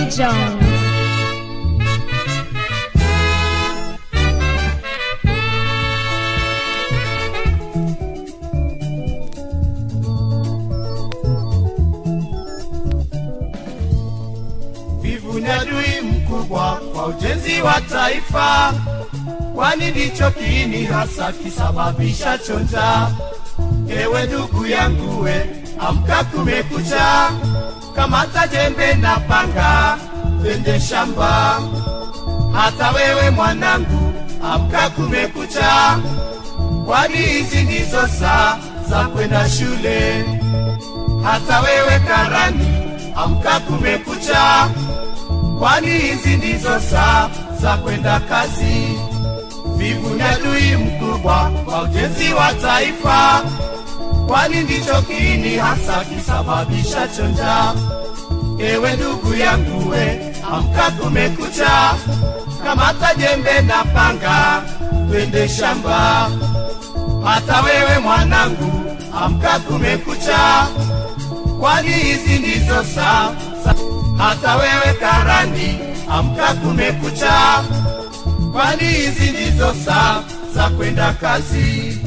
Jones. Wivu ni adui mkubwa kwa ujenzi wa taifa, kwani ndicho kiini hasa kisababisha chonja. Ewe ndugu yangu, we amka, kumekucha, kamata jembe na panga, twende shamba. Hata wewe mwanangu, amka, kumekucha, kwani hizi ndizo saa za kwenda shule. Hata wewe karani, amka, kumekucha, kwani hizi ndizo saa za kwenda kazi. Vivu ni adui mkubwa kwa ujenzi wa taifa, kwani ndicho kiini hasa kisababisha chonja. Ewe ndugu yangu, we amka, kumekucha, kamata jembe na panga, twende shamba. Hata wewe mwanangu, amka, kumekucha, kwani hizi ndizo saa sa- hata wewe karani, amka, kumekucha, kwani hizi ndizo saa za kwenda kazi.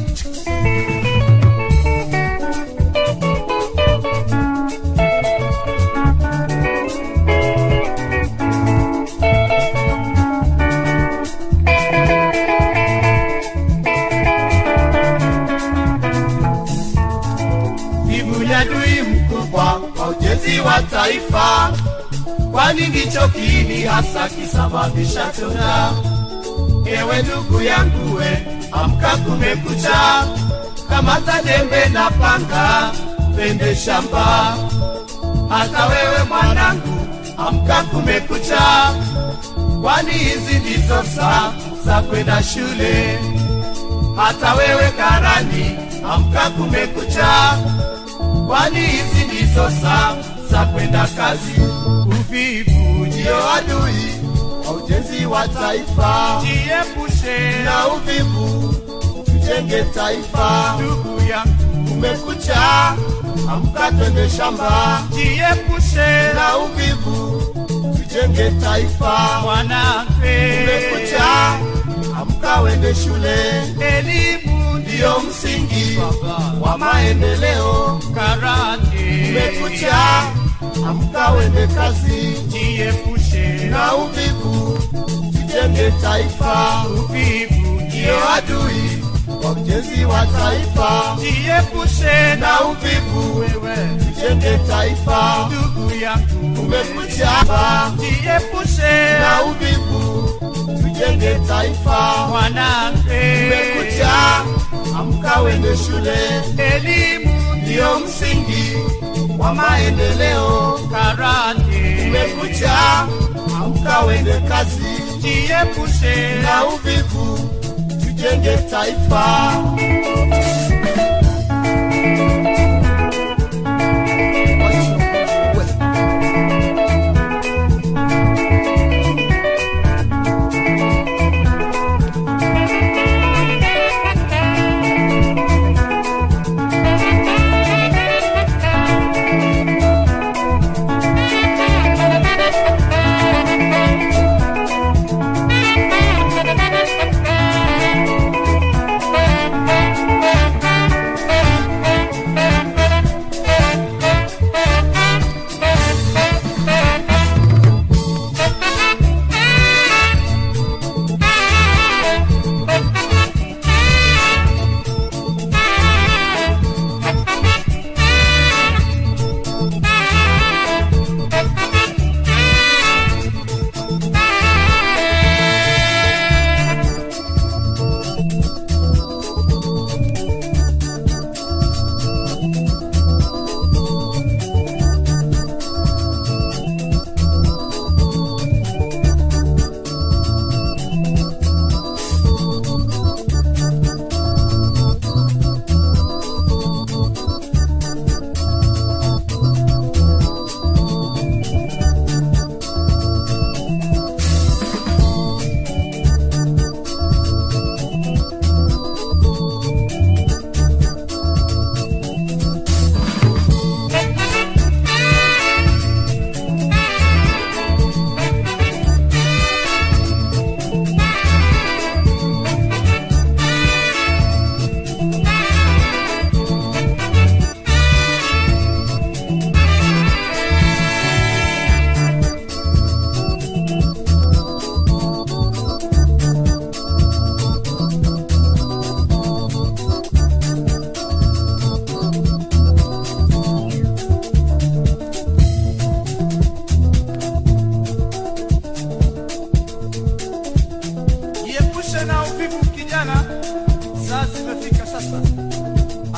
Vivu ni adui mkubwa kwa ujenzi wa taifa, kwani ndicho kiini hasa kisababisha chonja. Ewe ndugu yangu, we amka, kumekucha, kamata jembe na panga, twende shamba. Hata wewe mwanangu, amka, kumekucha, kwani hizi ndizo saa za kwenda shule. Hata wewe karani, amka, kumekucha, kwani hizi ndizo saa za kwenda kazi. Uvivu ndio adui wa ujenzi wa taifa, Jiepushe na uvivu tujenge taifa. ndugu yangu, Kumekucha, amka, twende shamba, jiepushe na uvivu tujenge taifa. mwanamke, Kumekucha, amka, wende shule, elimu ndiyo msingi baba wa maendeleo. karate, Kumekucha, amka, wende kazi, jiepushe na uvivu tujenge taifa. uvivu, Ndiyo adui wa ujenzi wa taifa, jiepushe na uvivu wewe tujenge taifa. ndugu yangu, Kumekucha, jiepushe na uvivu tujenge taifa. mwanamke, Kumekucha, amka, wende shule, elimu ndiyo msingi wa maendeleo. karate, Kumekucha, amka, wende kazi, jiepushe na uvivu tujenge taifa.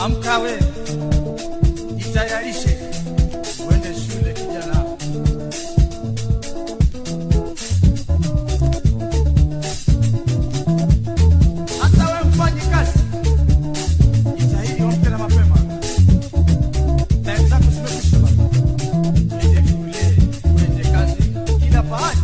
Amka we, jitayarishe uende shule kijana. Hata we mfanyi kazi, jitahidi amke na mapema. Time zako zimekwisha baba. Uende shule, uende kazi, kila pahali.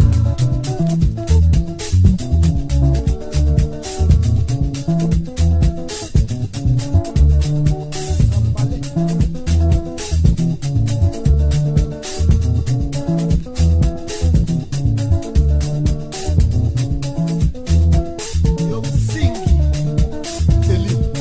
ndio msingi elimu.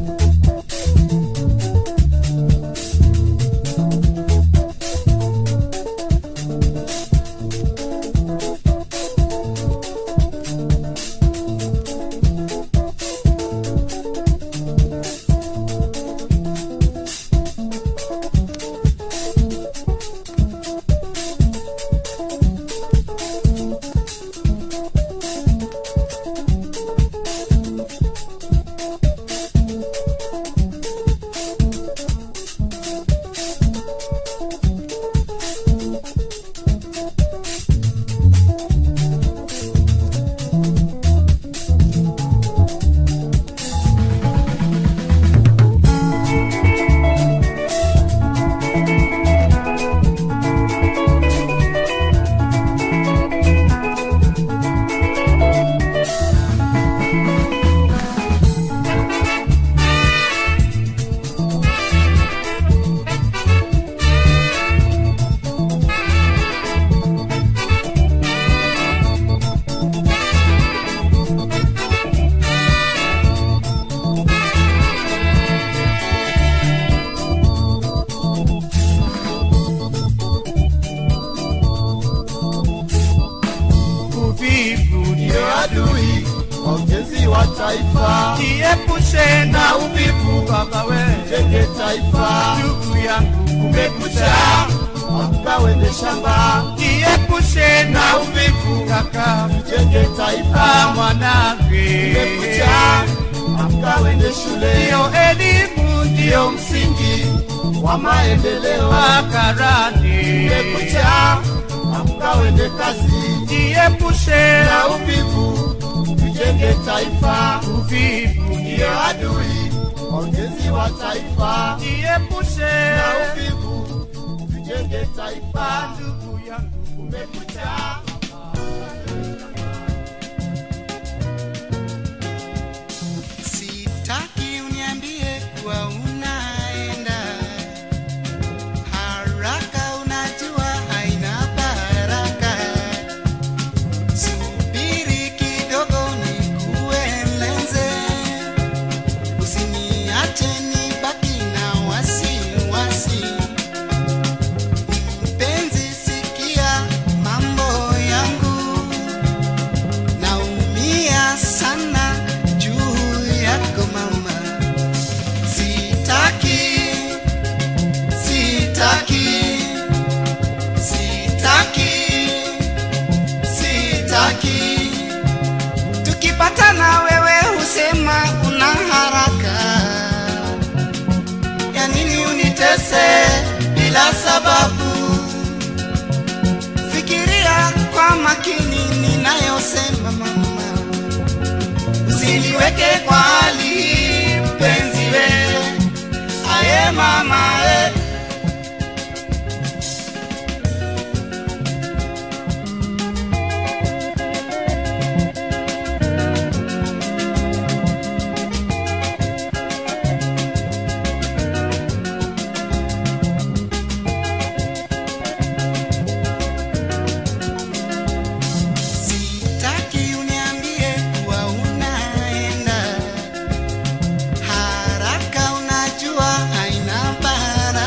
Uvivu ndio ndio adui wa ujenzi wa taifa. jiepushe na uvivu baba we, Jenge taifa, ndugu yangu kumekucha. amka wende shamba. Jiepushe na uvivu kaka, Jenge ah, taifa, mwanangu. kumekucha. Amka wende shule, Ndio elimu ndio ndio msingi wa maendeleo. makarani. Kumekucha, amka wende kazi Jiepushe na na uvivu, tujenge taifa. uvivu Ndio ndio adui wa ujenzi wa taifa. jiepushe Na uvivu, tujenge taifa. na ndugu yangu Kumekucha, Sitaki uniambie kuwa unaenda haraka, unajua haina baraka. Subiri kidogo nikueleze, usiniache nibaki na wasiwasi. Mpenzi, sikia mambo yangu naumia sana juu yako mama, sitaki, sitaki, sitaki, sitaki. Tukipatana wewe husema una haraka, ya nini unitese bila sababu? Fikiria kwa makini ninayosema mama, usiniweke kwa hali hii mpenzi we, aye mama we. Sitaki uniambie kuwa unaenda haraka, unajua haina baraka.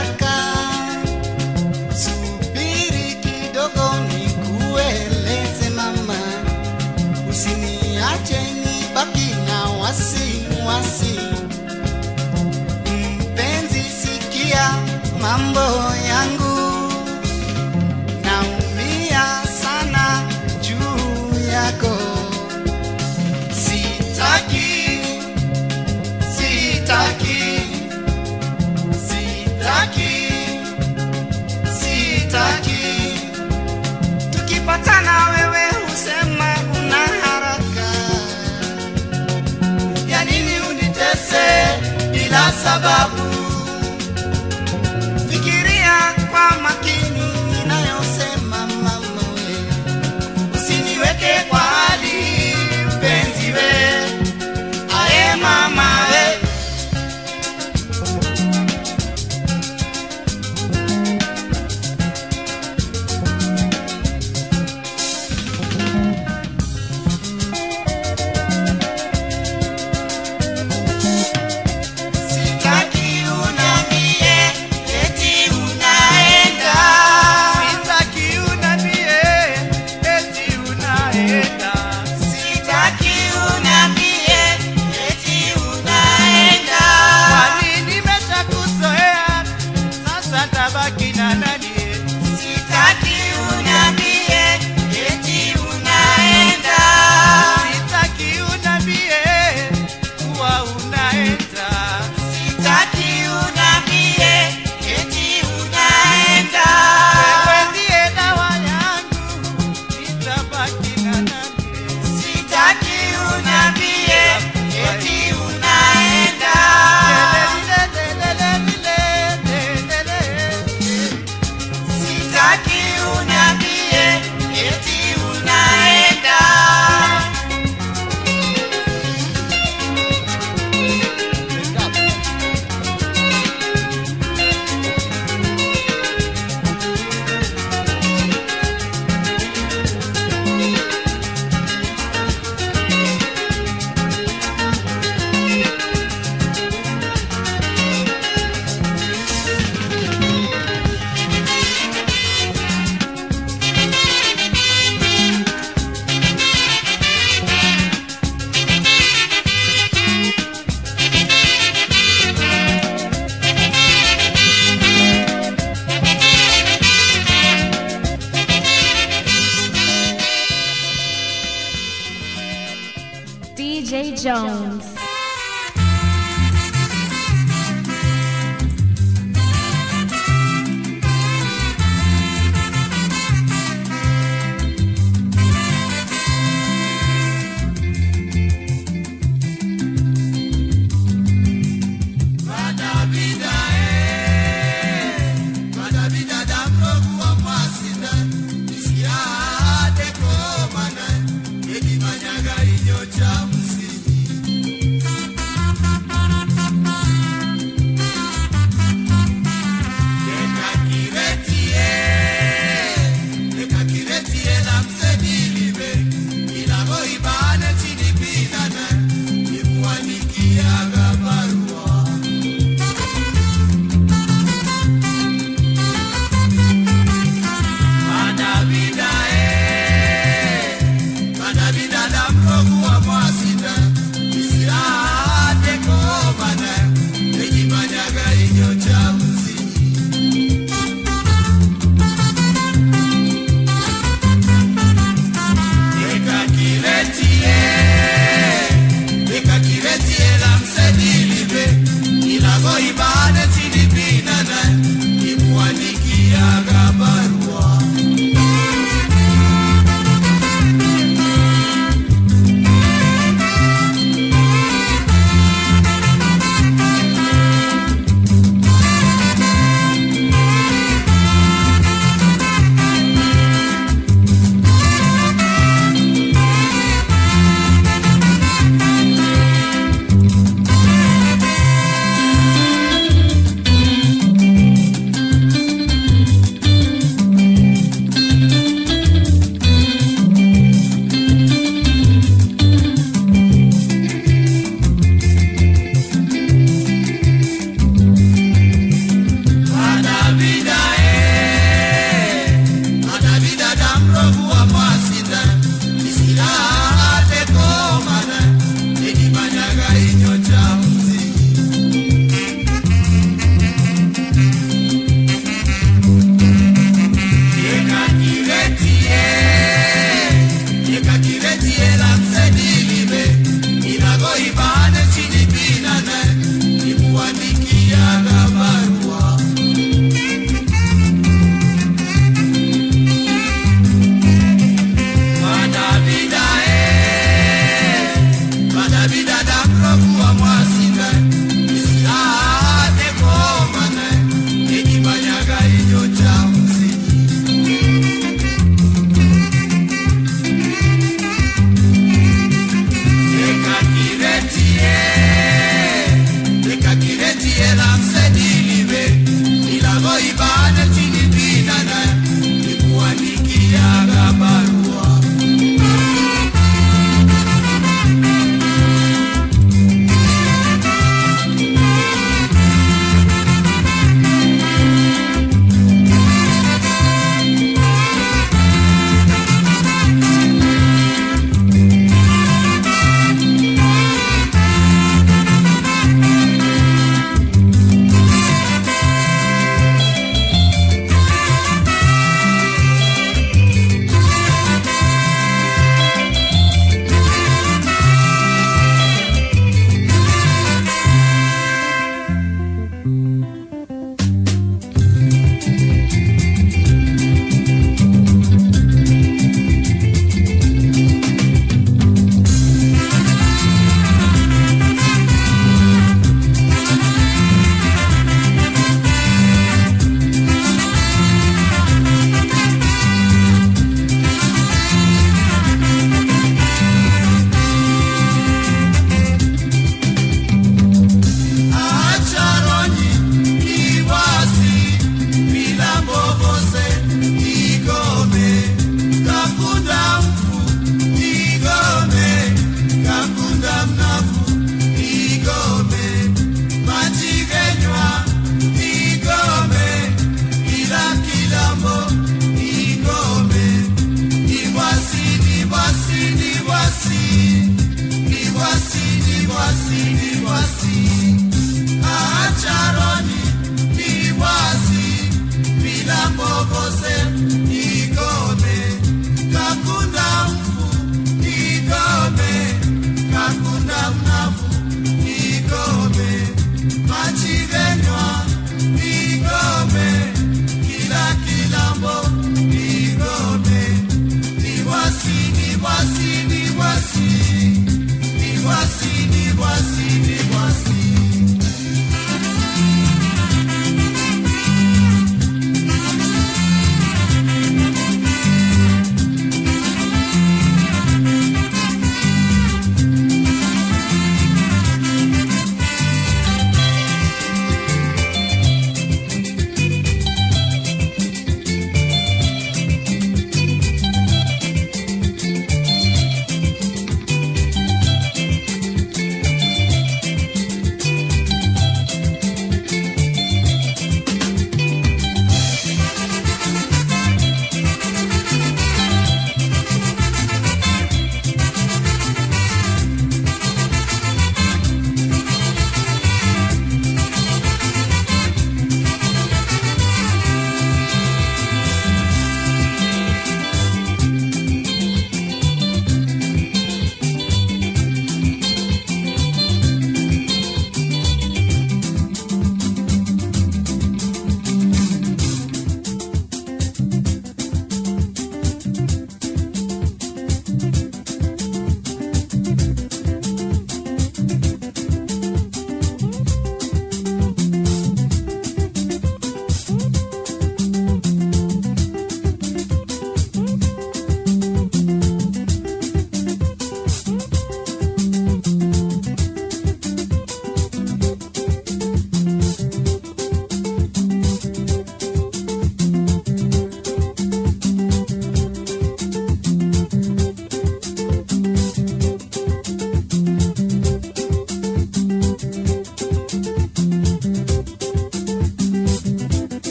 bila sababu. Fikiria kwa makini ninayosema mama we, usiniweke kwa hali mpenzi we, aye mama we. Sitaki unambie eti unaenda. Sitaki unambie eti unaenda. Sitaki unambie eti unaenda. Kwani nimeshakuzoea, sasa tabaki na nani? Sitaki unambie eti unaenda. Sitaki unambie kuwa unaenda. Sitaki unambie eti unaenda. Wewe ndiye dawa yangu, nitabaki na nani? Sitaki unambie eti unaenda. Sitaki unambie eti unaenda. DJ Jones.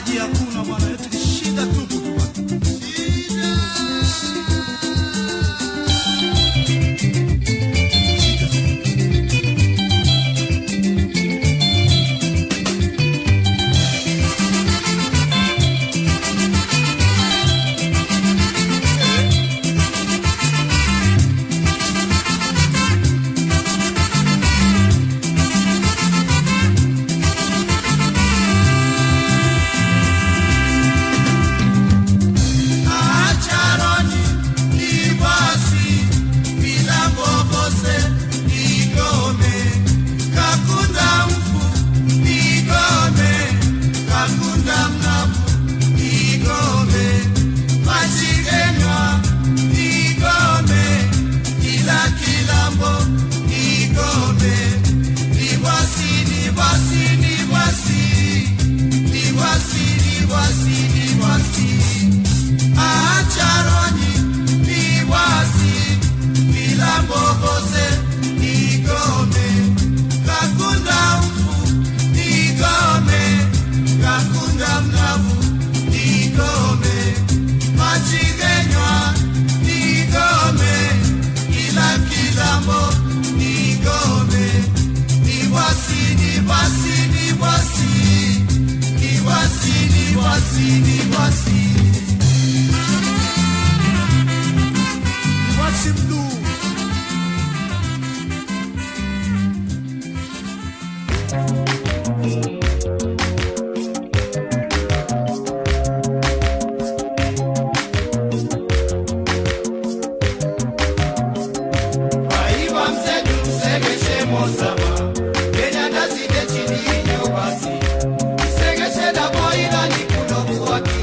maji hakuna bwana, eti ni shida tupu tu bwana. Acharoni ibasi milambo bose igome kakunda mfu igome kakunda mnavu igome machigenywa igome kila kilambo igome libwasi libwasi libwasi libwasi libwasi libwasi acharoni liwasi vilambobose igome kakunda mfu igome kakunda mnavu igome machigenywa igome ila kilambo igome liwasi liwasi liwasi liwasi liwasi liwasi Wasi mdu Aiwa mzedu msegeshe mozama Kenya ndazide chini inyo basi Msegeshe dabo ila ni kudoku waki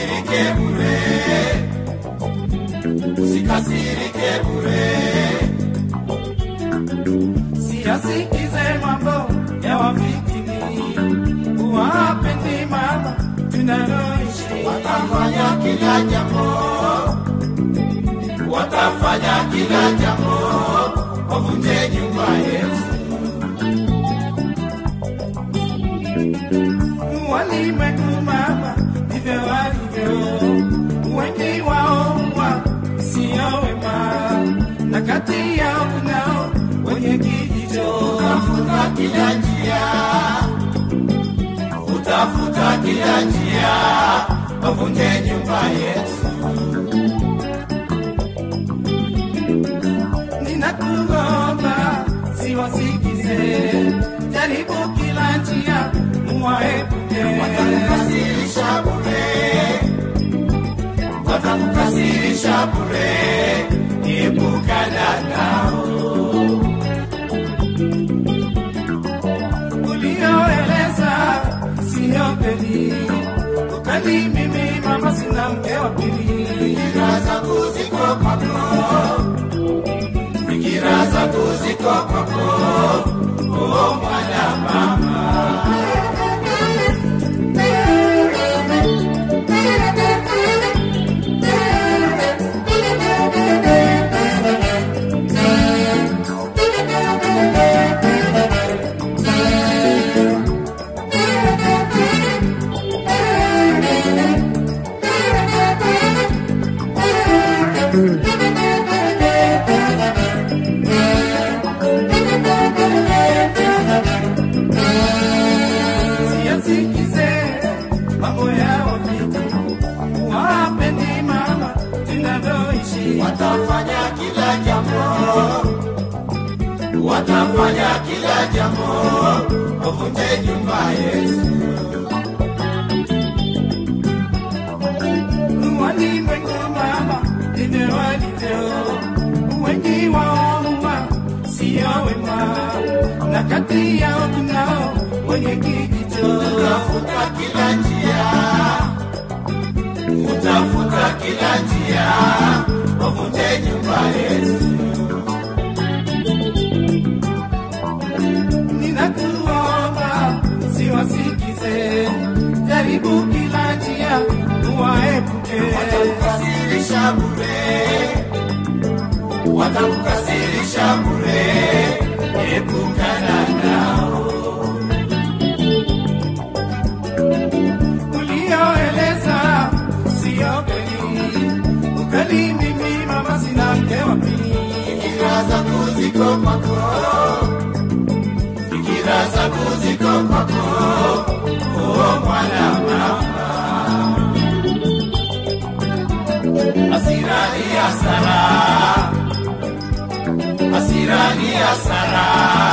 usikasirike bure, usikasirike bure. Siyasikize mambo ya wafitini, wapendi mama tunaloishi. Watafanya kila jambo, watafanya kila jambo, wavunje nyumba Yesu. Walimwengu mama ndivyo walivyo, wengi wao wa sio wema, na kati yao kunao wenye kijicho. Utafuta kila njia, utafuta kila njia, wavunje nyumba Yesu. Ninakuomba siwasikize, jaribu kila njia muwaepuke. Watakukasirisha bure, watakukasirisha bure, epukana nao. ulioeleza siyo kweli, ukali mimi mama sina mke wa pili. Fikira zangu ziko kwako, fikira zangu ziko kwako, oh mwana mama. Siyasikize mambo ya wapiti, wapendi mama tunavyoishi. Watafanya kila jambo, watafanya kila jambo, wavunje nyumba Yesu. Walimwengu mama ndivyo walivyo, wengi wao huwa sio wema, na kati yao kunao wenye kijicho. Utafuta kila njia, utafuta kila njia, wavunje nyumba Yesu. Ninakuomba siwasikize, jaribu kila njia uwaepuke. Watakukasirisha bure, watakukasirisha bure, epukana nao. ulioeleza sio kweli, ukali mimi mama sina mke wa pili. Fikira zangu ziko kwako, fikira zangu ziko kwako, oh mwana mama. Hasira ni hasara, hasira ni hasara,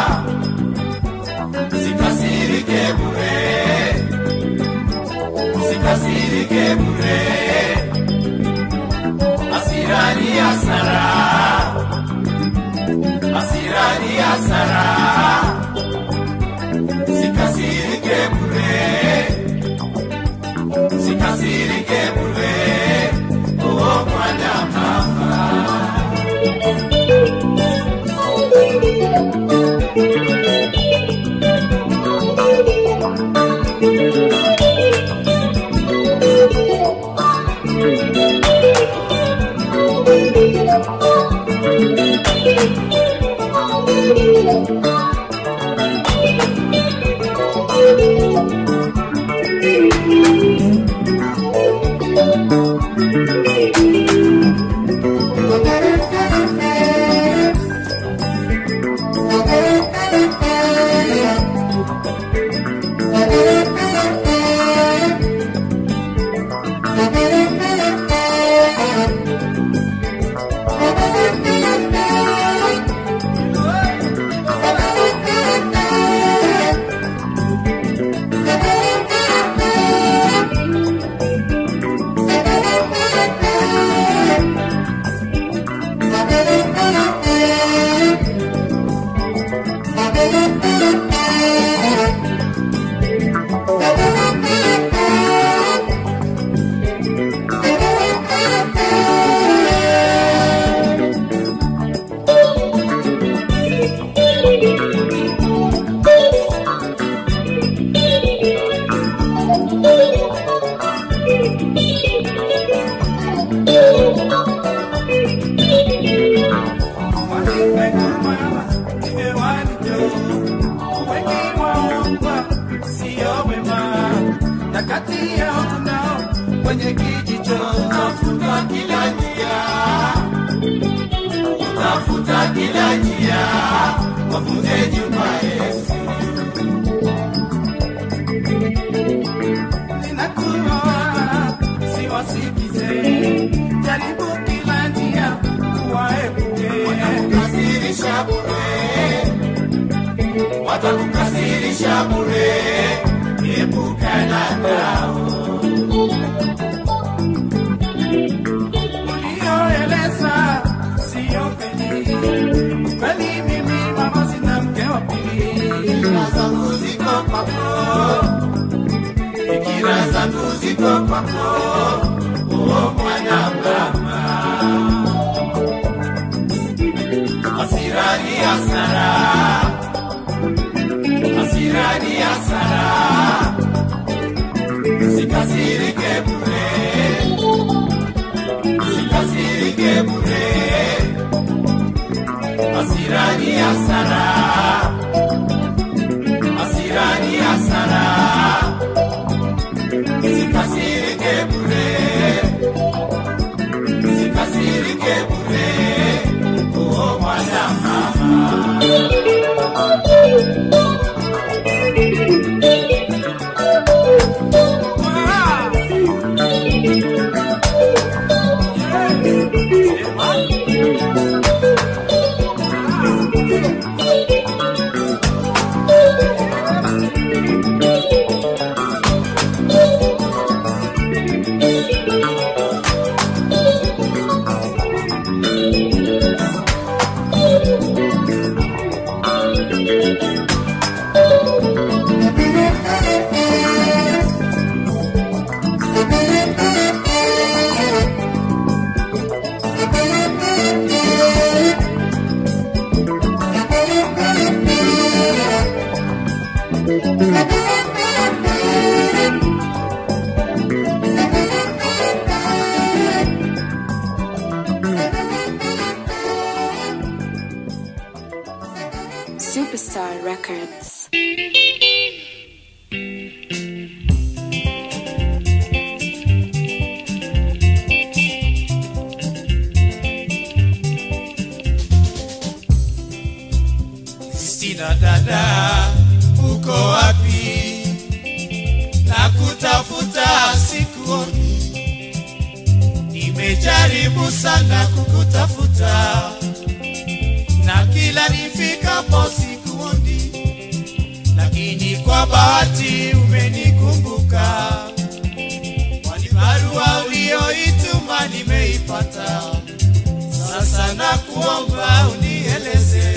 usikasirike bure, usikasirike bure, hasira ni hasara hasira ni hasara, sikasirike bure, sikasirike bure, oh mwana mama. wavunje nyumba Yesu. Ninakuomba siwasikize, jaribu kila njia kuwaepuke. Watakukasirisha bure, watakukasirisha bure, epukana nao. Ulioeleza sio kweli, kweli mimi mama sina mke wa pili. Fikira zangu ziko kwako, fikira zangu ziko kwako, o mwana mama. Hasira ni hasara, hasira ni hasara, sikasirike bure, sikasirike bure, hasira ni hasara hasira ni hasara, sikasirike bure, sikasirike bure, uo mwana mama. Superstar Records. Kristina dada, uko wapi? Na kutafuta sikuoni, nimejaribu sana kukutafuta, na kila nifikapo sikuoni, lakini kwa bahati umenikumbuka, kwani barua uliyoituma nimeipata. Sasa nakuomba unieleze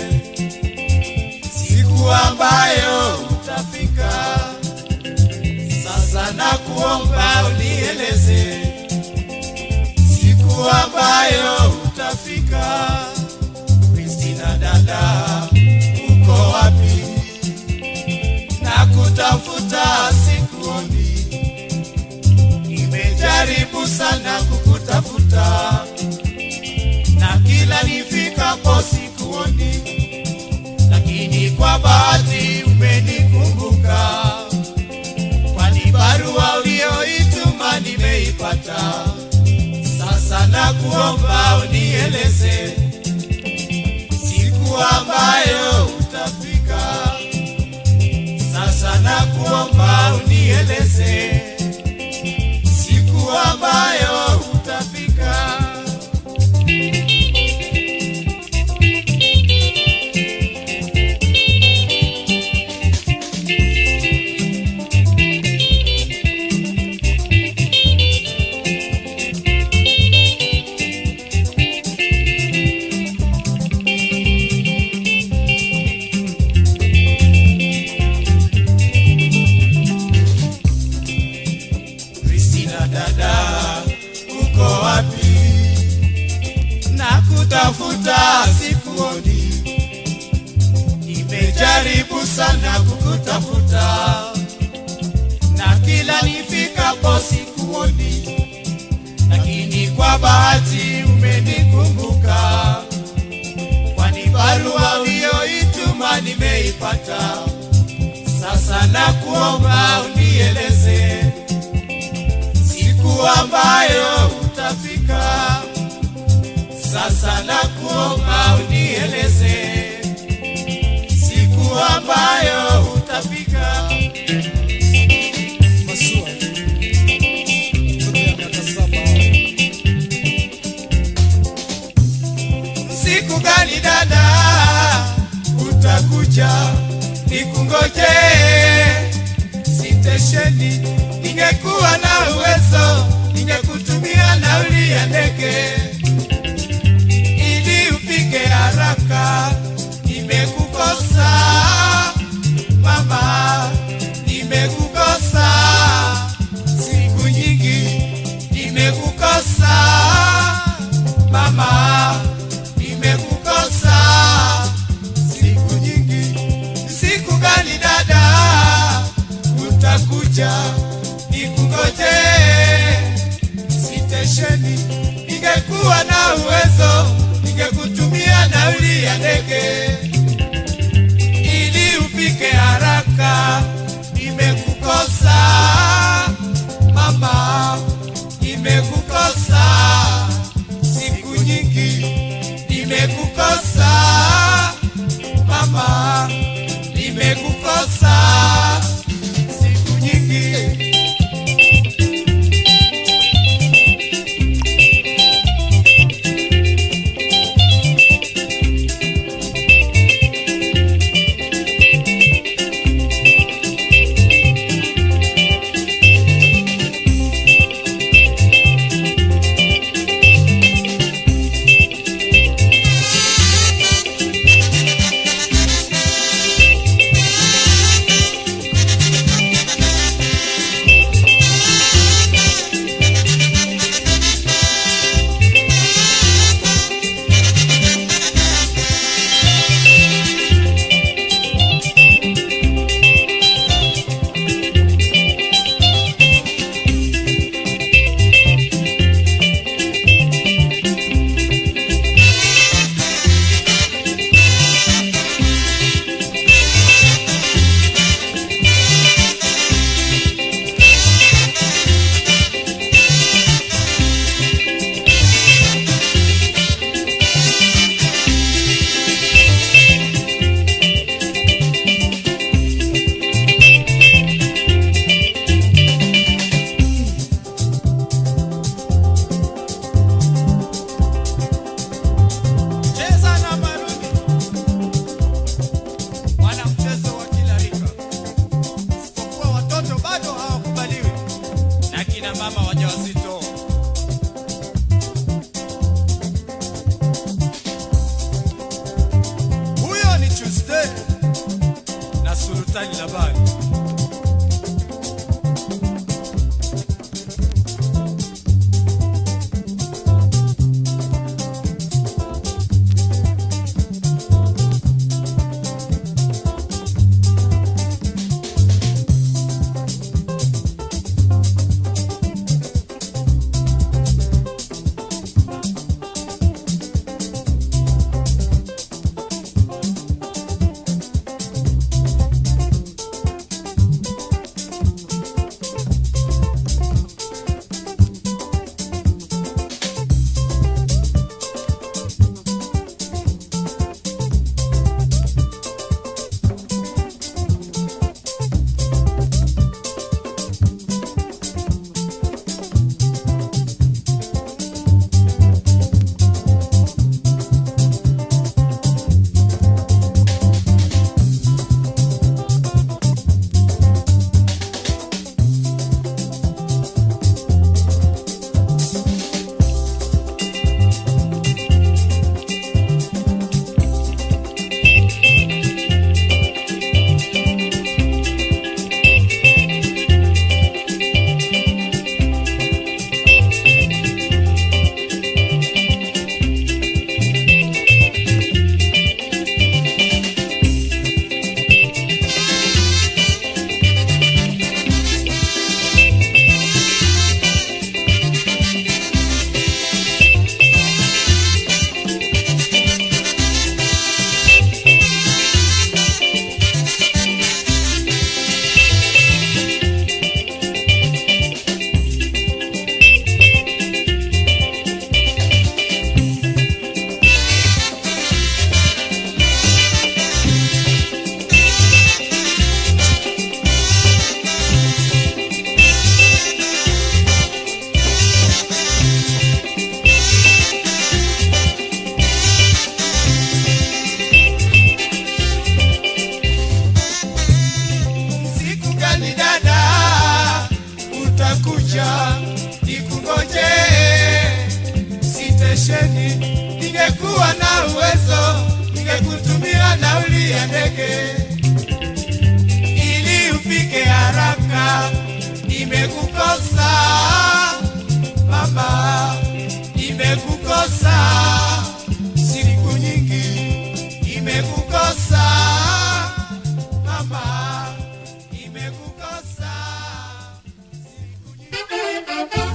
siku ambayo utafika. Sasa nakuomba unieleze siku ambayo utafika. Kristina dada, uko wapi? Nakutafuta sikuoni, nimejaribu sana kukutafuta na kila nifikapo sikuoni lakini kwa bahati umenikumbuka, kwani barua uliyoituma nimeipata. Sasa nakuomba unieleze siku ambayo utafika. Sasa nakuomba unieleze siku ambayo utafika. Kristina dada, uko wapi? Nakutafuta sikuoni, nimejaribu sana kukutafuta, na kila nifikapo sikuoni, lakini kwa bahati umenikumbuka, kwani barua uliyoituma nimeipata. Sasa nakuomba unieleze siku ambayo utafika. Sasa nakuomba unieleze stesheni. Ningekuwa na uwezo, ningekutumia nauli ya ndege ili ufike haraka. Nimekukosa mama, nimekukosa siku nyingi, nimekukosa mama, nimekukosa siku nyingi. Siku gani dada utakuja nikungoje sitesheni? Ningekuwa na uwezo, ningekutumia nauli ya ndege ili ufike haraka. Nimekukosa mama, nimekukosa siku nyingi, nimekukosa mama, nimekukosa siku nyingi. Cheza na maruni, wana mchezo wa kila rika, isipokuwa watoto bado hawakubaliwi na kina mama wajawazito. Huyo ni Tuesday na Sultani Labani. stesheni, ningekuwa na uwezo, ningekutumia nauli ya ndege ili ufike haraka. Nimekukosa mama, nimekukosa siku nyingi, nimekukosa mama, nimekukosa siku nyingi.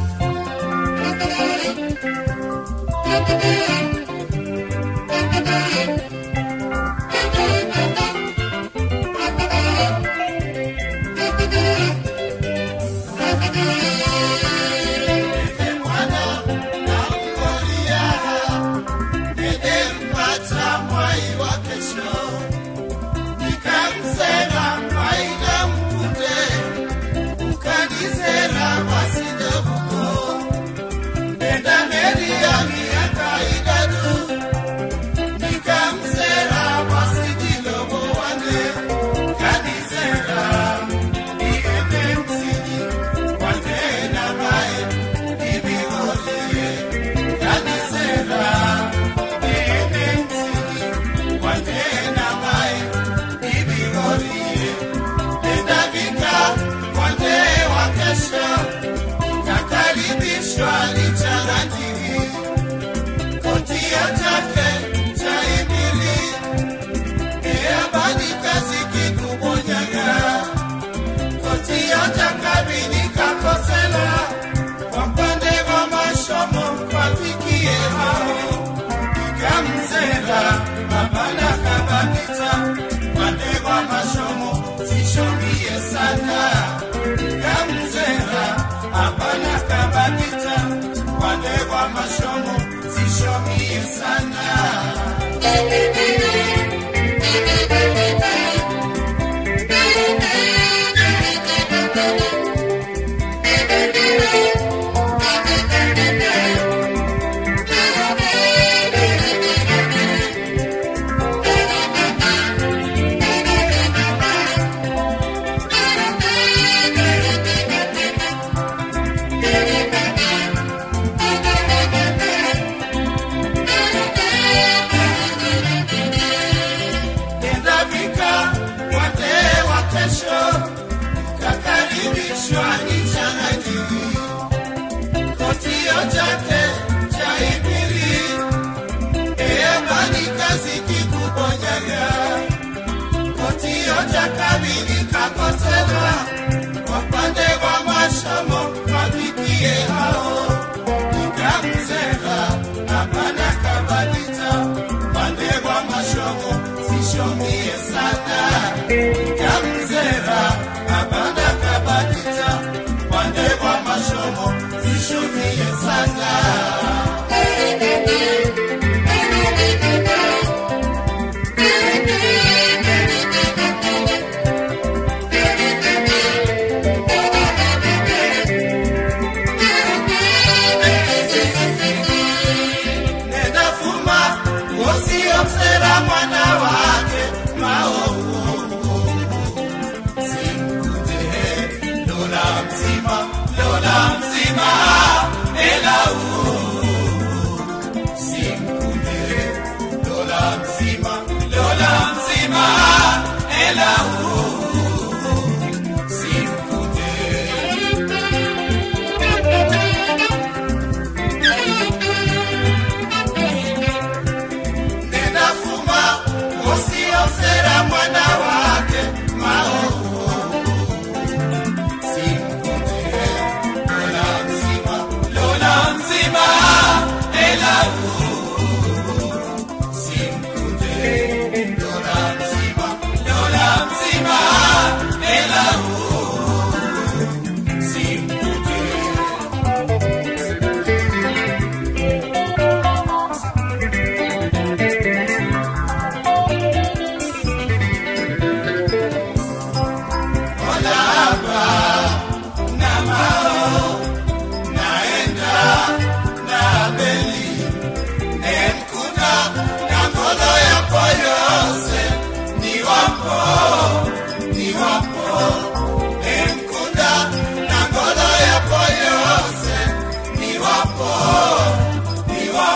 Nenda fuma, usiomsera mwana wake, maovu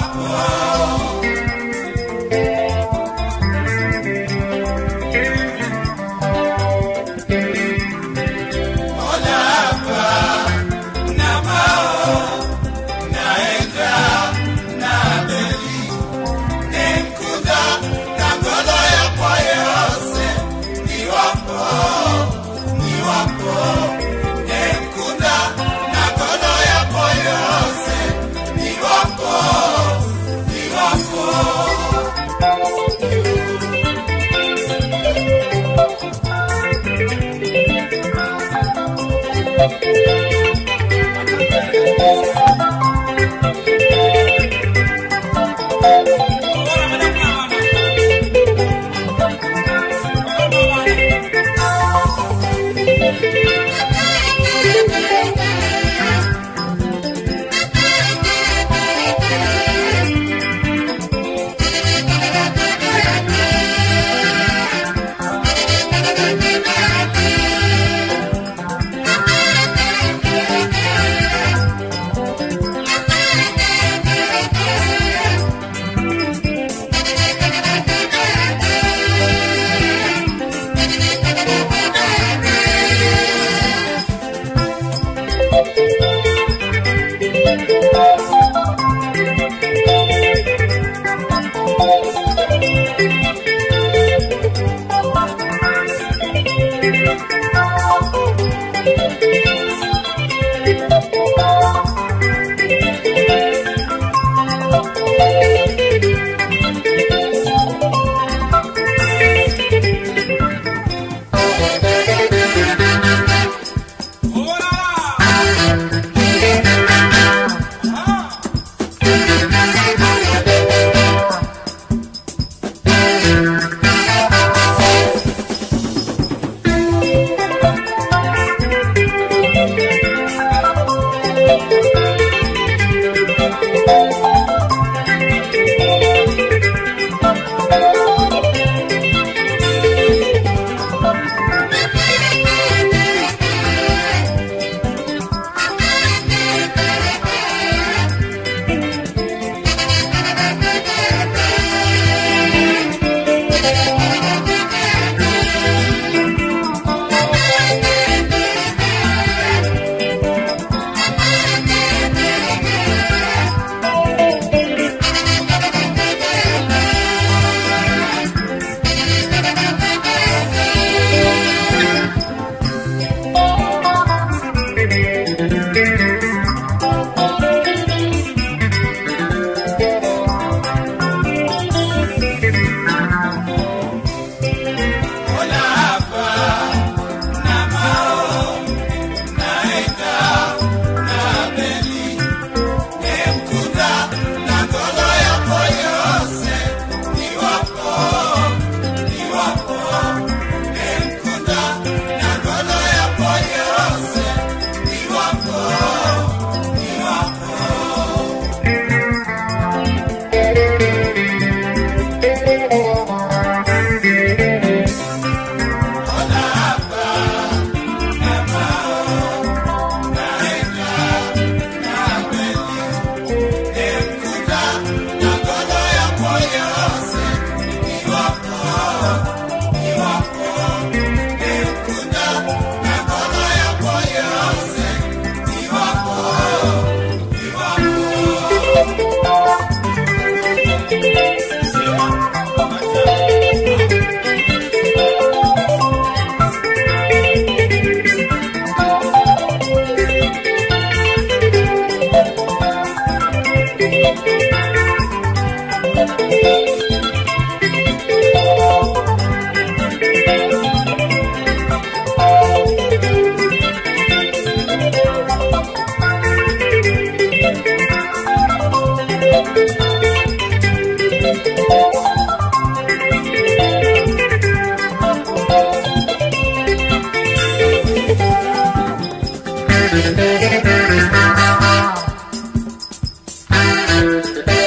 Thank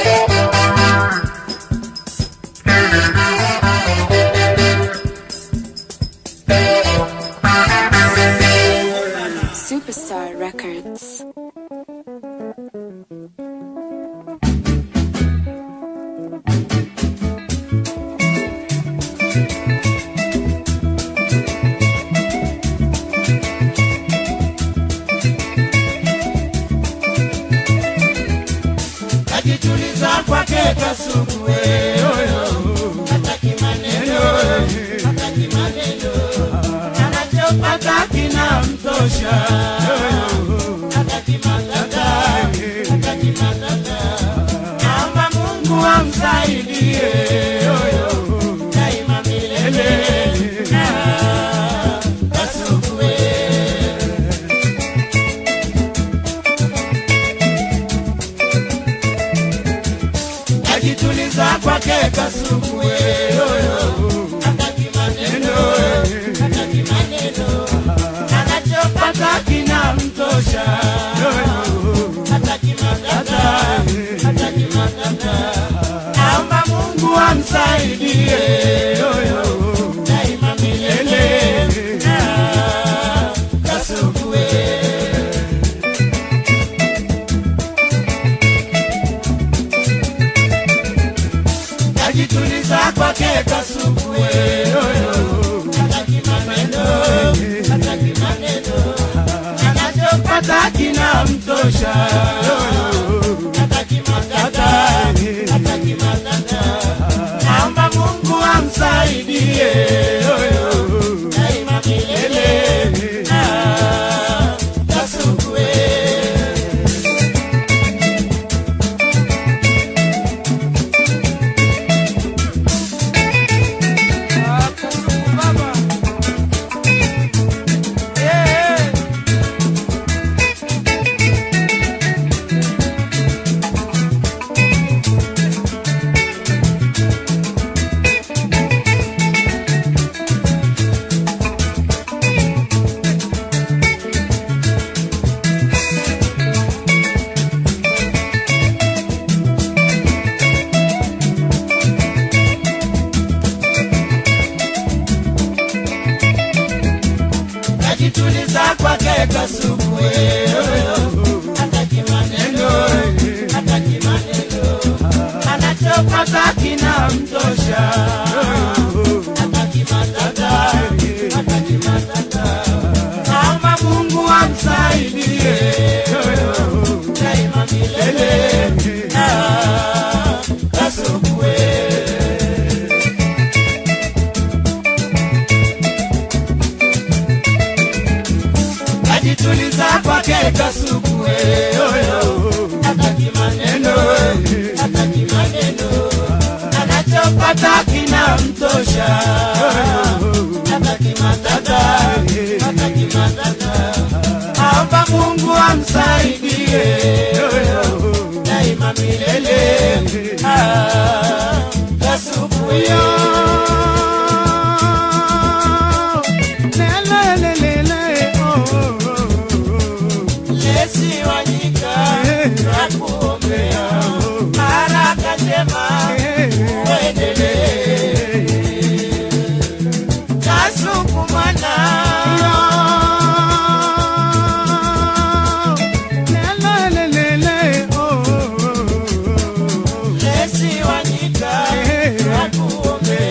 najituliza kwake kasuku hataki maneno hataki maneno anachopata kinamtosha hataki matata hataki matata naomba mungu amsaidie daima milele Ah, kasuku najituliza kwake kasuku hataki maneno hataki maneno anachopata kinamtosha hataki matata hataki matata naomba mungu amsaidie daima milele Ah, kasuku najituliza kwake kasuku hataki maneno hataki maneno anachopata kinamtosha hataki matata hataki matata naomba mungu amsaidie daima milele Ah, kasuku najituliza kwake kasuku hataki maneno hataki maneno anachopata kinamtosha hataki matata hataki matata naomba mungu amsaidie daima milele Ah, kasuku najituliza kwake kasuku hataki maneno hataki maneno anachopata kinamtosha hataki matata hataki matata naomba mungu amsaidie daima milele Ah, kasuku Lesi wanyika nakuombea haraka njema uendelee. Kasuku mwana Lesi wanyika nakuombea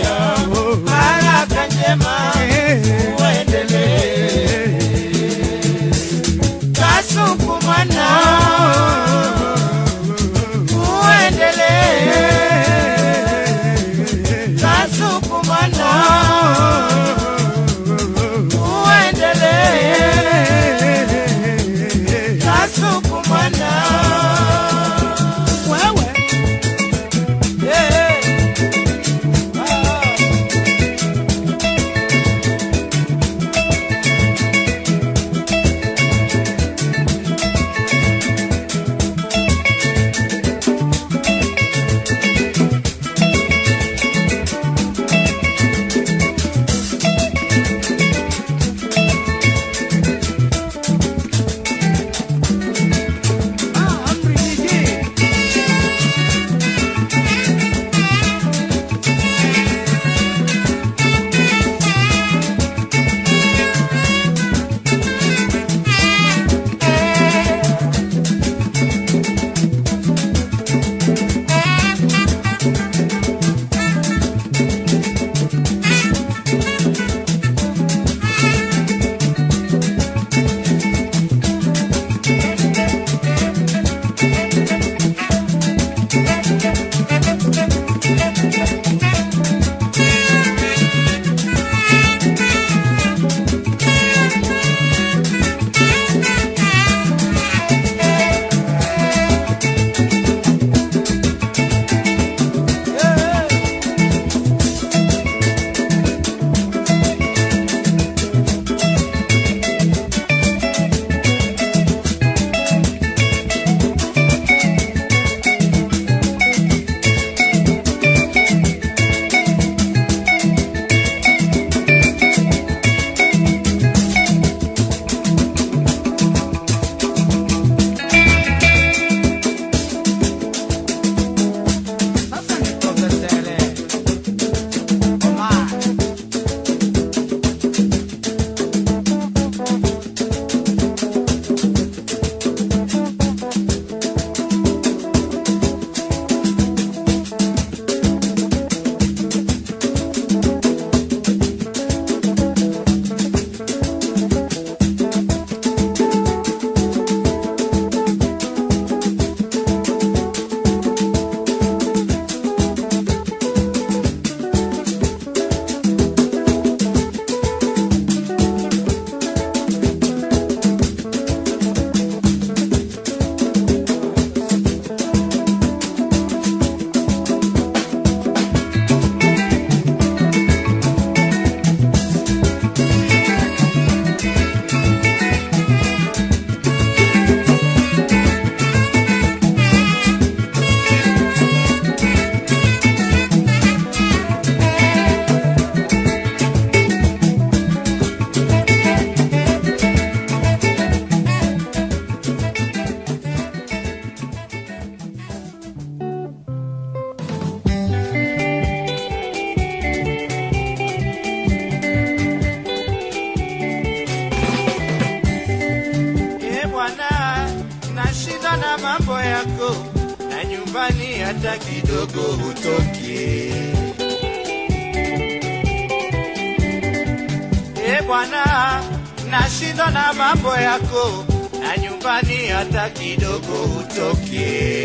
nyumbani hata kidogo hutoki. E Bwana, nashindwa na mambo yako, na nyumbani hata kidogo hutoki.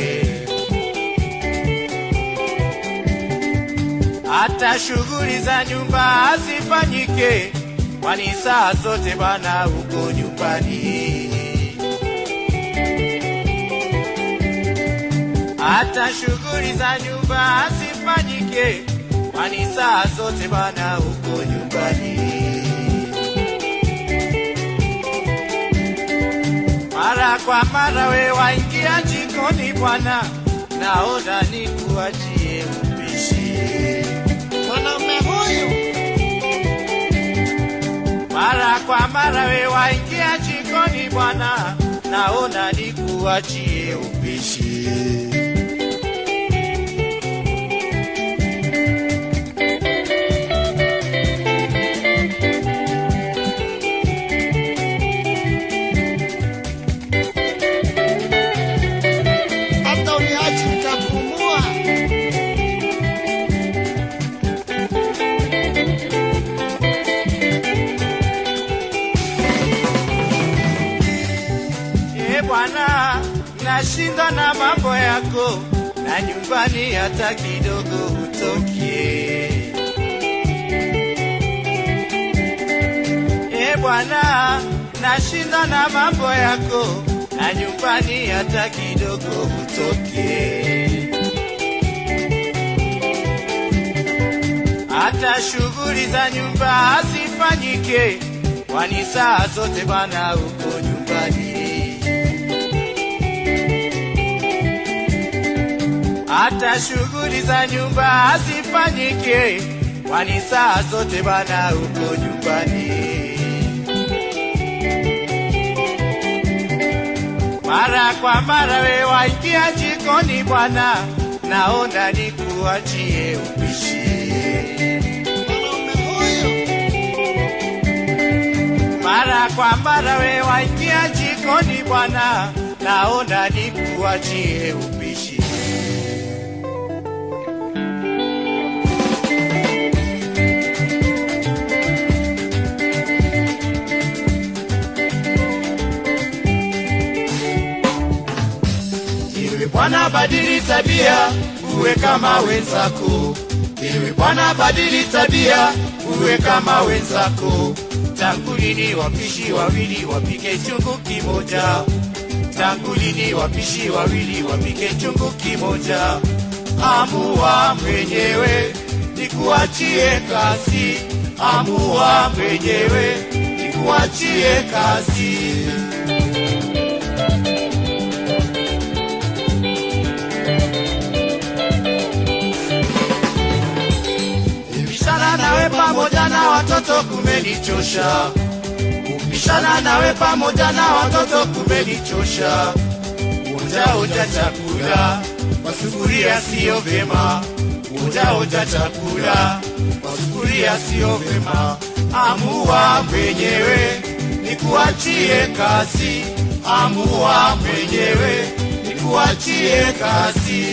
hata shughuli za nyumba hazifanyike, kwani saa zote Bwana uko nyumbani. Hata shughuli za nyumba hazifanyike, kwani saa zote Bwana uko nyumbani. Mara kwa mara we waingia jikoni Bwana, naona nikuachie upishi. Mwanaume huyu Mara kwa mara we waingia jikoni Bwana, naona nikuachie upishi. hata uniachi utapumua. E Bwana, nashinda na mambo yako, na nyumbani hata kidogo hutokie. E Bwana, nashinda na mambo yako, na nyumbani hata kidogo hutokie. hata shughuli za nyumba hazifanyike, kwani saa zote Bwana uko nyumbani. Hata shughuli za nyumba hazifanyike, kwani saa zote Bwana uko nyumbani. Mara kwa mara we waingia jikoni Bwana, naona nikuachie upishi. Mwanaume huyu Mara kwa mara we waingia jikoni Bwana, naona nikuachie upishi. Ewe Bwana, badili tabia, uwe kama wenzako. Ewe Bwana, badili tabia, uwe kama wenzako. Tangu lini wapishi wawili wapike chungu kimoja? Tangu lini wapishi wawili wapike chungu kimoja? Amua mwenyewe, nikuachie kazi. Amua mwenyewe, nikuachie kazi. Kubishana nawe pamoja na watoto kumenichosha. Kubishana nawe pamoja na watoto kumenichosha. Onja onja chakula kwa sufuria sio vyema. Onja onja chakula kwa sufuria sio vyema. Amua mwenyewe nikuachie kazi. Amua mwenyewe nikuachie kazi.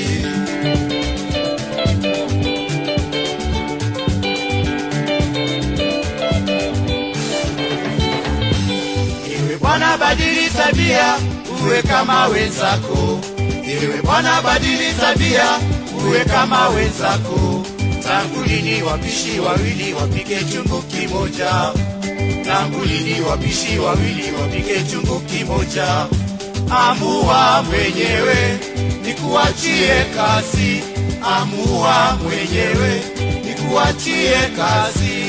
Ewe Bwana badili tabia, uwe kama wenzako. Ewe Bwana badili tabia, uwe kama wenzako. Tangu lini wapishi wawili wapike chungu kimoja? Tangu lini wapishi wawili wapike chungu kimoja? Amua mwenyewe, nikuachie kazi. Amua mwenyewe, nikuachie kazi.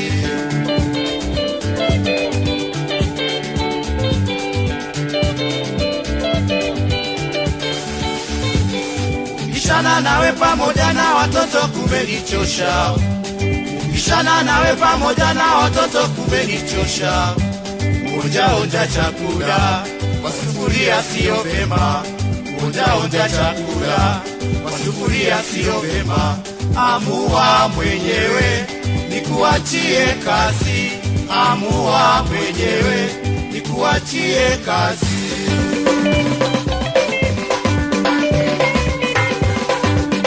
Kubishana nawe pamoja na watoto kumenichosha. Kubishana nawe pamoja na watoto kumenichosha. Onja onja chakula kwa sufuria sio vyema. Onja onja chakula kwa sufuria sio vyema. Amua mwenyewe nikuachie kazi. Amua mwenyewe nikuachie kazi.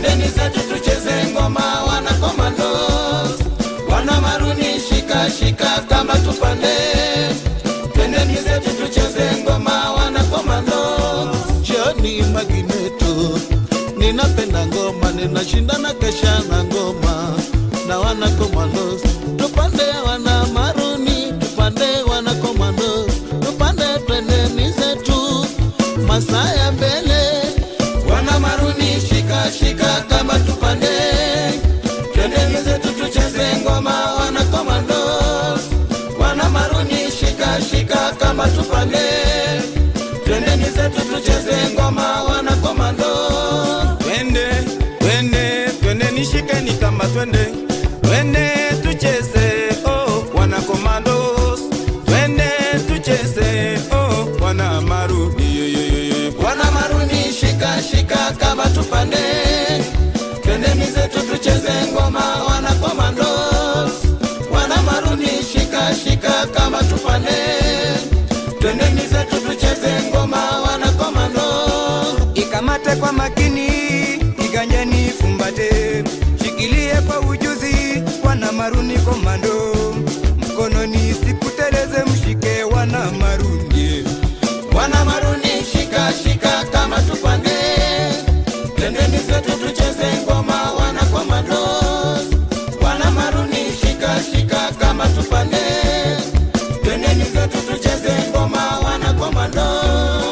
twendeni zetu tucheze ngoma wana komandos wana maruni shika shika kama tupande twendeni zetu tucheze ngoma wana komandos jioni magineto ninapenda ngoma ninashindana kesha na ngoma na wana komandos tupande wana maruni tupande wana komandos tupande twendeni zetu masaa ya mbele wana maruni shika shika kama tupande twendeni zetu tucheze ngoma wana komandos wana maruni shika shika kama tupande twendeni zetu tucheze ngoma wana komandos twende twende twende nishikeni kama twende twende tucheze oh wana komandos twende tucheze oh wana marudi wana maruni shika shika kama tupande twendeni zetu tucheze ngoma wana komandos wana maruni shika shika kama tupande twendeni zetu tucheze ngoma wana komandos ikamate kwa makini, iganyeni fumbate, shikilie kwa ujuzi, wana maruni komando, mkononi sikuteleze, mshike wana maruni. wana maruni shika shika kama tupande twendeni zetu tucheze ngoma wana komandos wana maruni shika shika kama tupande twendeni zetu tucheze ngoma wana komandos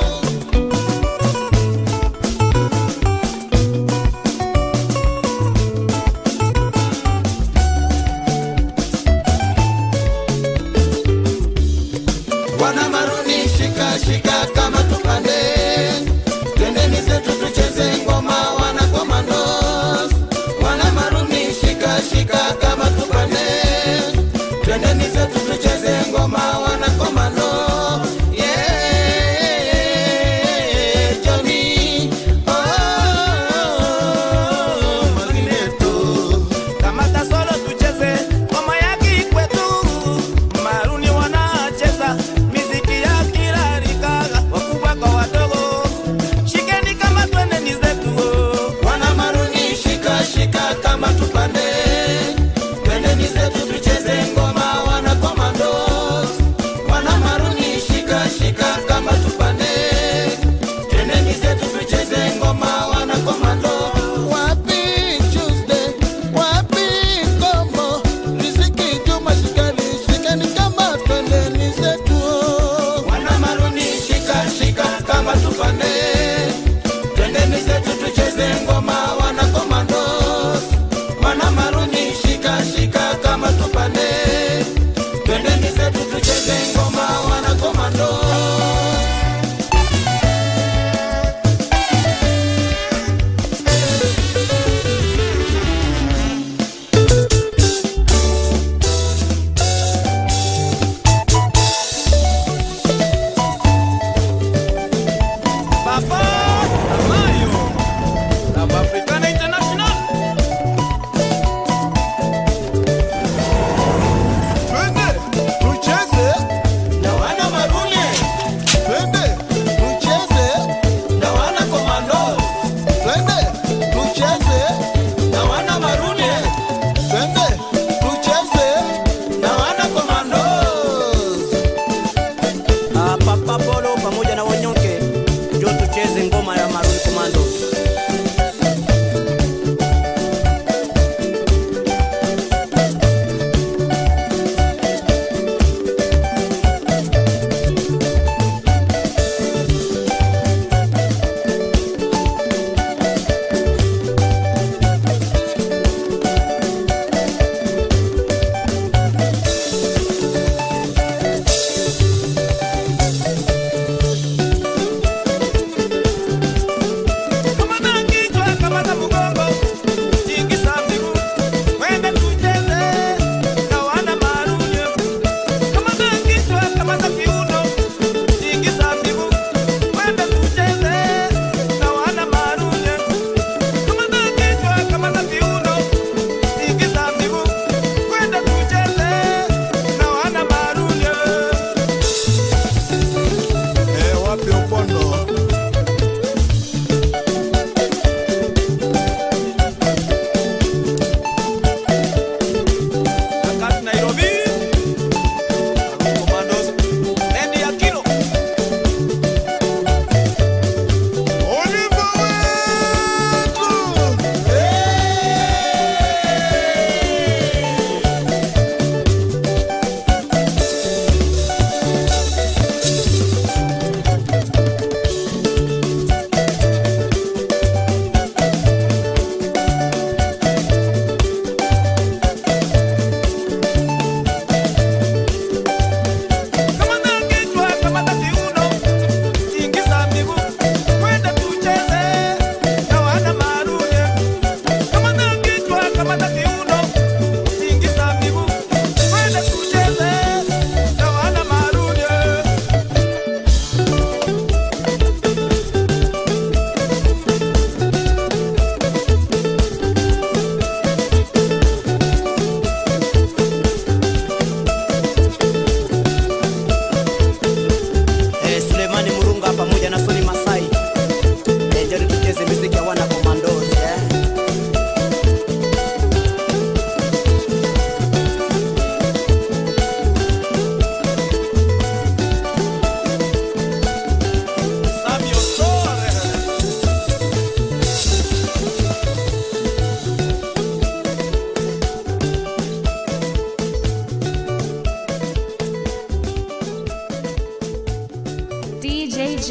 wana maruni shika shika kama tupande twendeni zetu tucheze ngoma wana komandos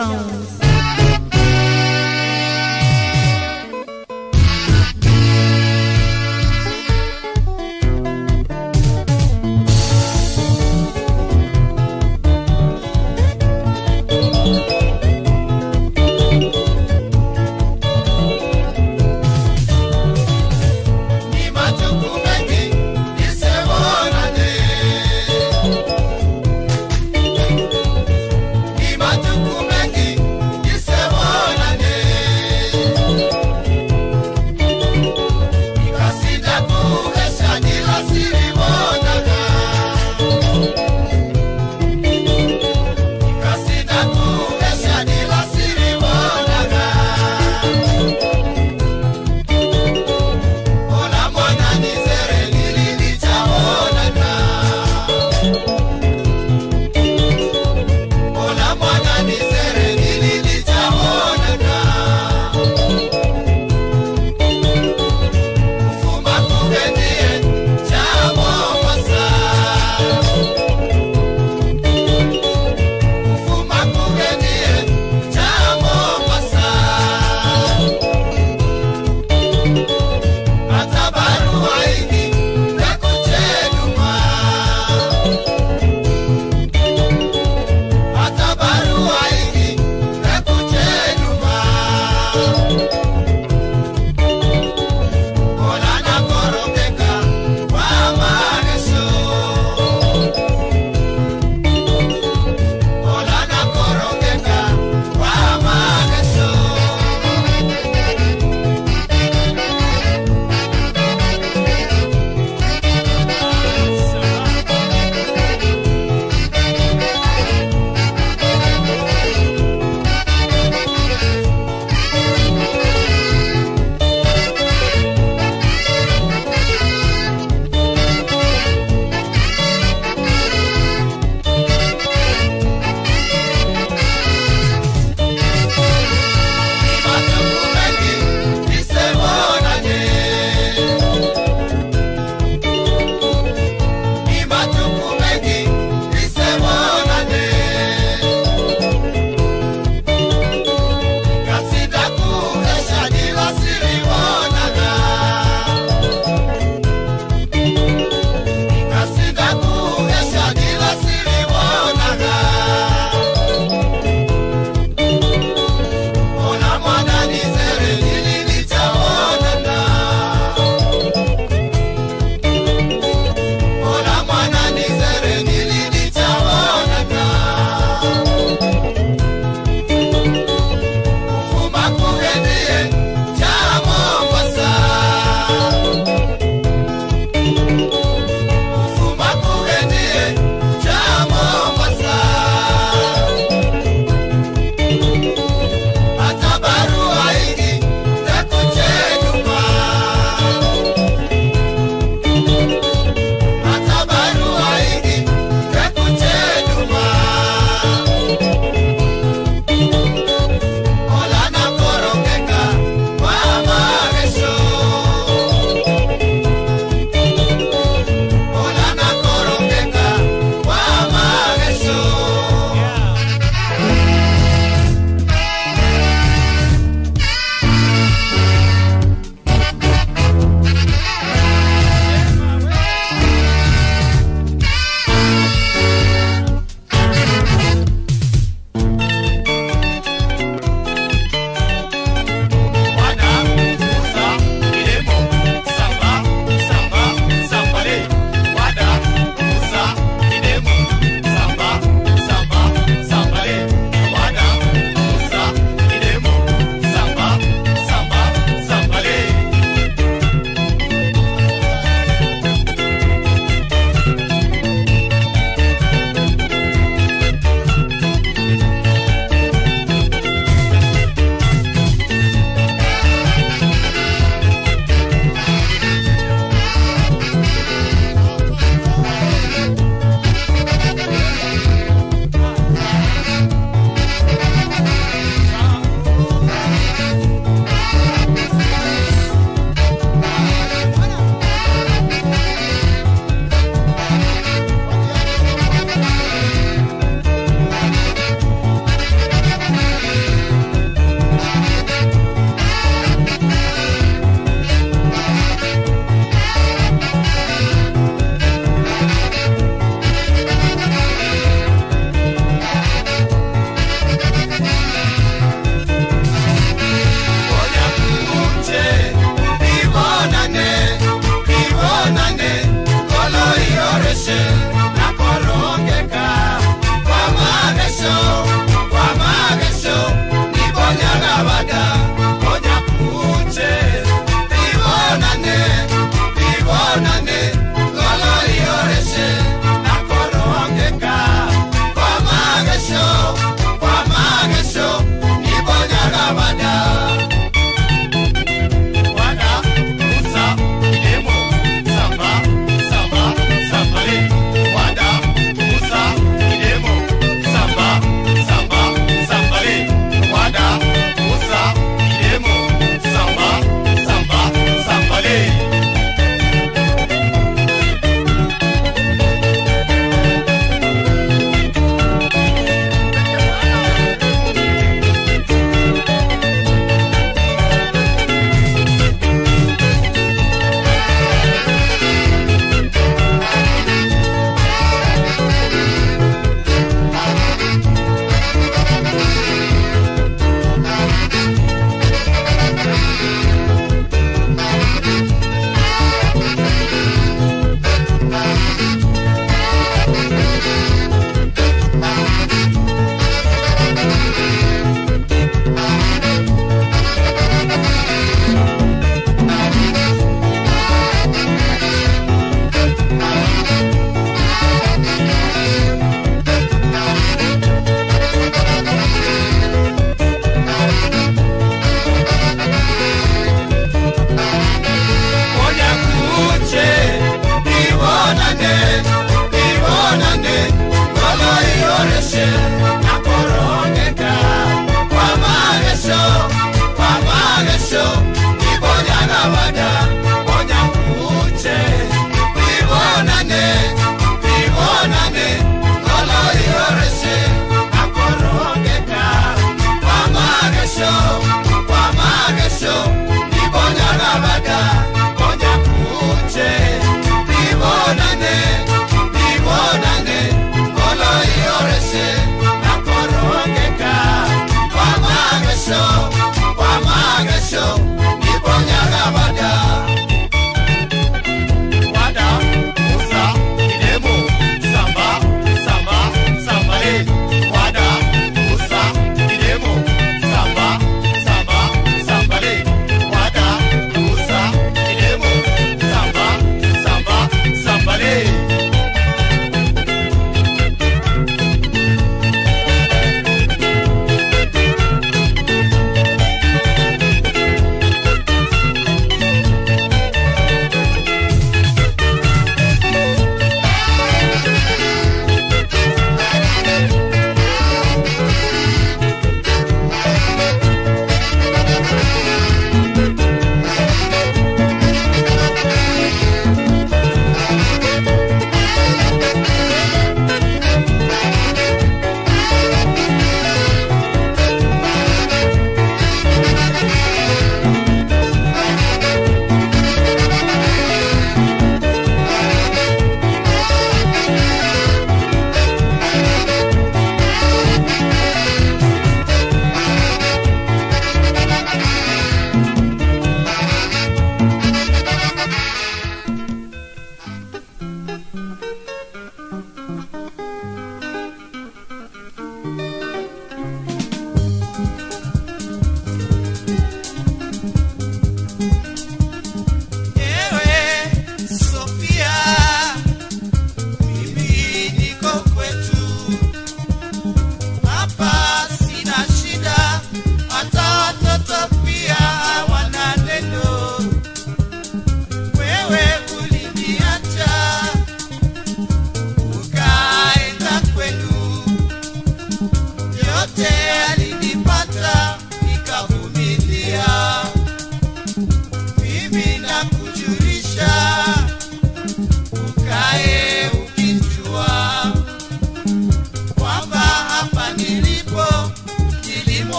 Jones. Ni majukumu mengi nisemonane. Ni majukumu mengi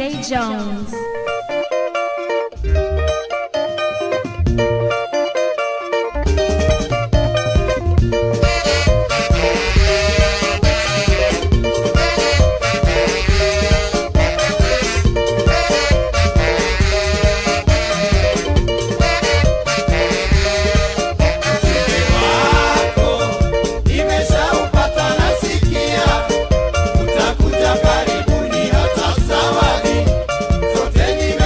DJ Jones. wako nimeshaupata nasikia utakuja karibuni hata zawadi zote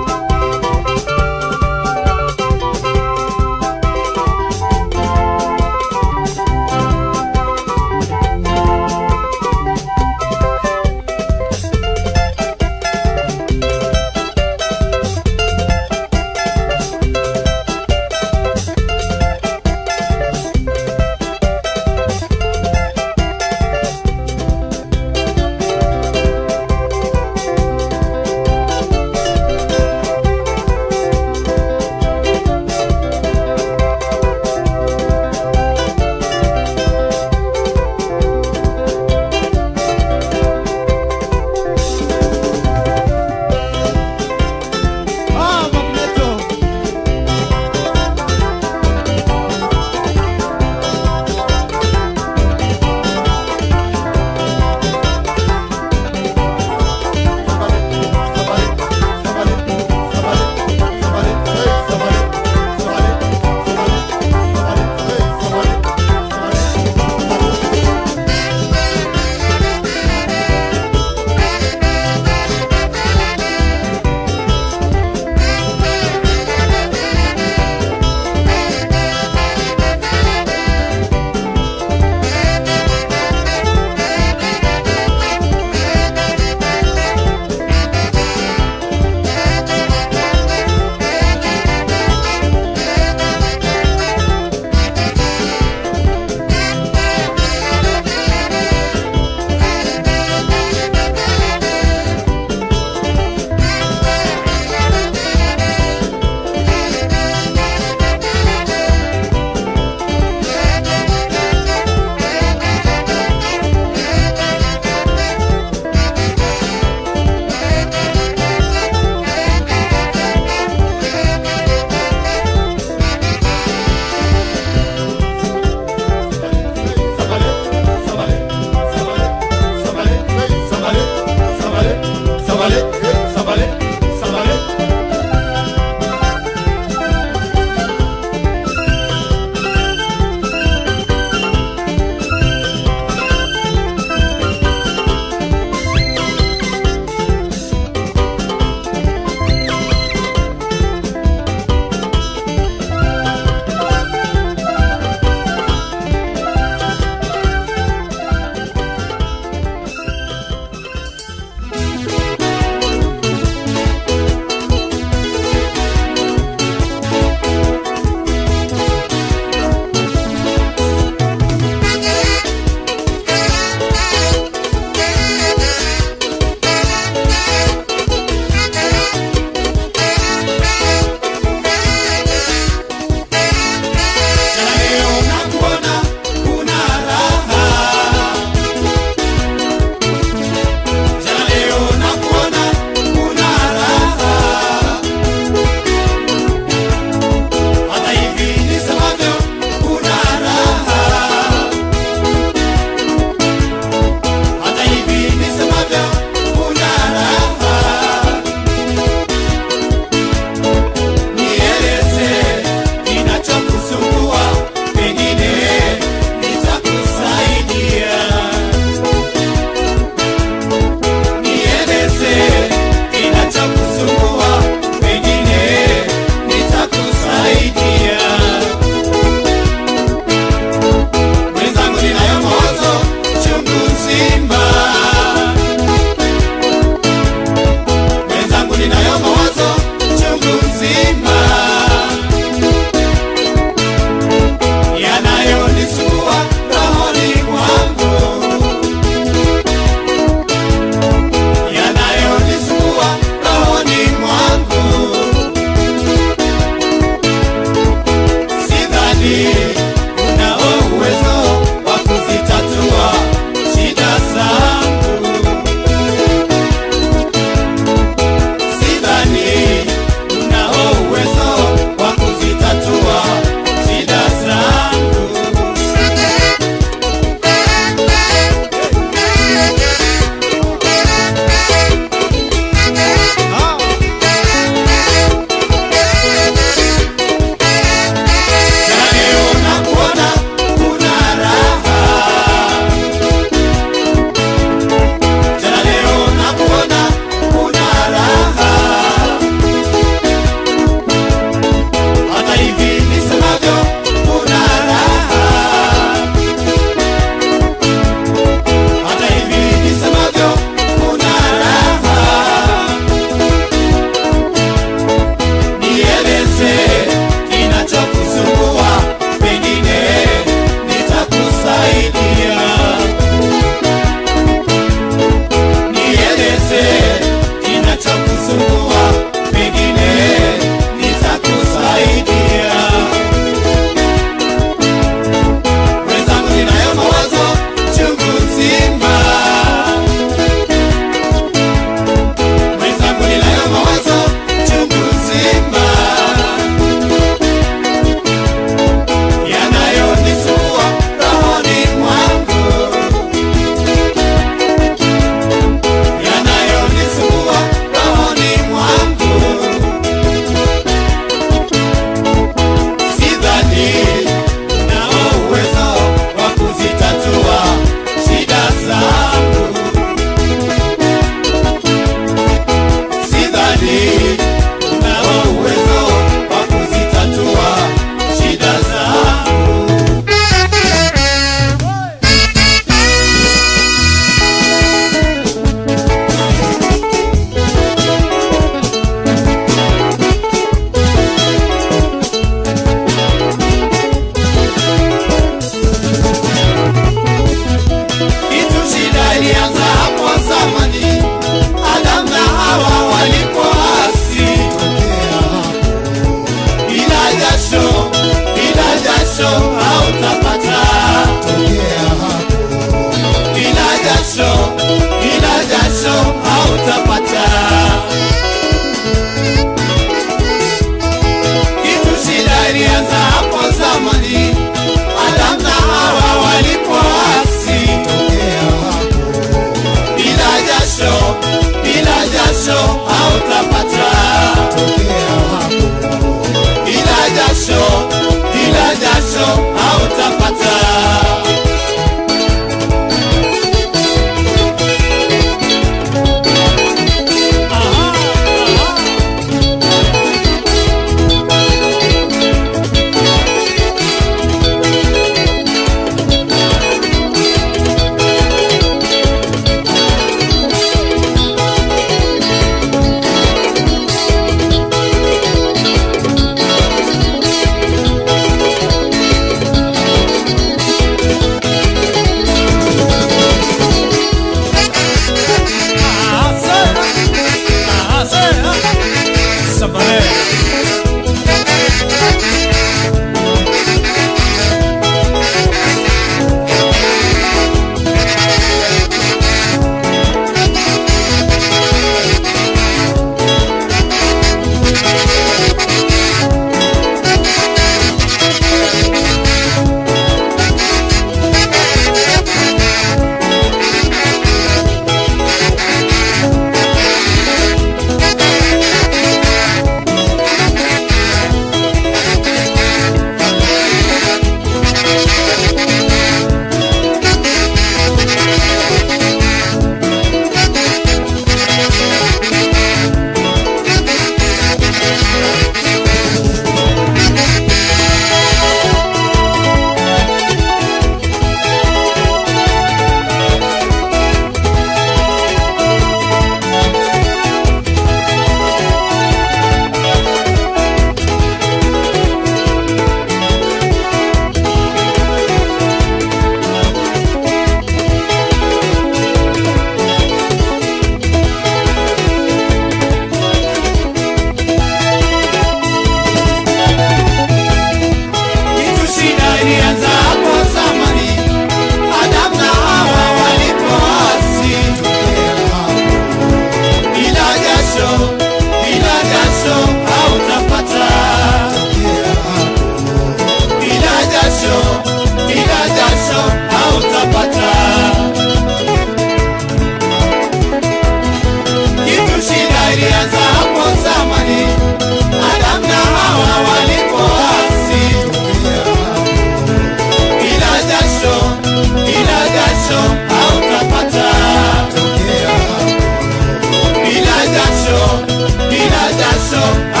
jasho